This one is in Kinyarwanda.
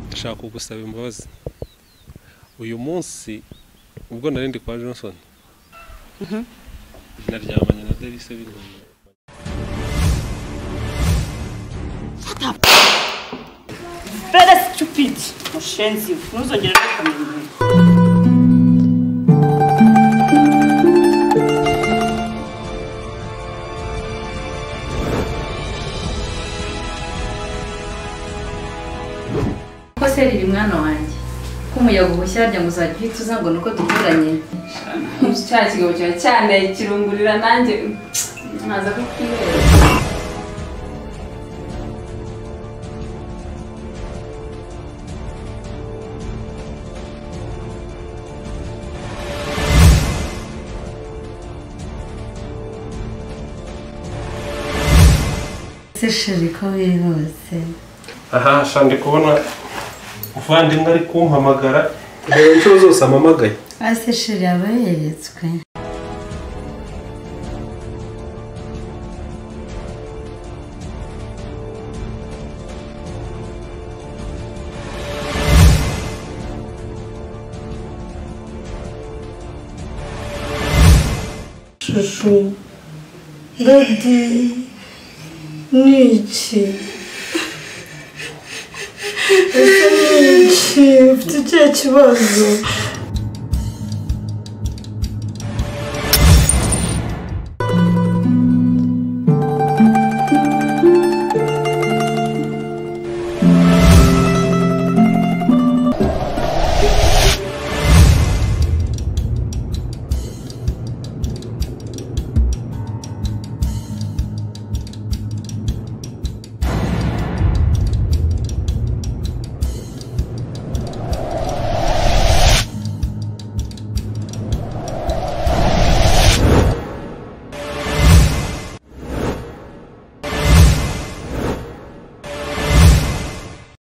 ndashaka kugusaba imbabazi uyu munsi ubwo narindi kwa Johnson naryamanye na Delise b'intumwa Bere stupidi mushenzi we ntuzongere no kumenya ko se riri mwana wanjye ko umuyaga uhushya ngo uzajya uhita uza ngo nuko duturanye cya kigabo cyawe cyane kirungurira nanjye ntaza kukwibera ese sheri ko wihuse aha sha ndi kubona muvandimwe ari kumpamagara reba inshuro zose ampamagaye ase sheri aba yeretswe shusho dadi niki ese niki mfite icyo kibazo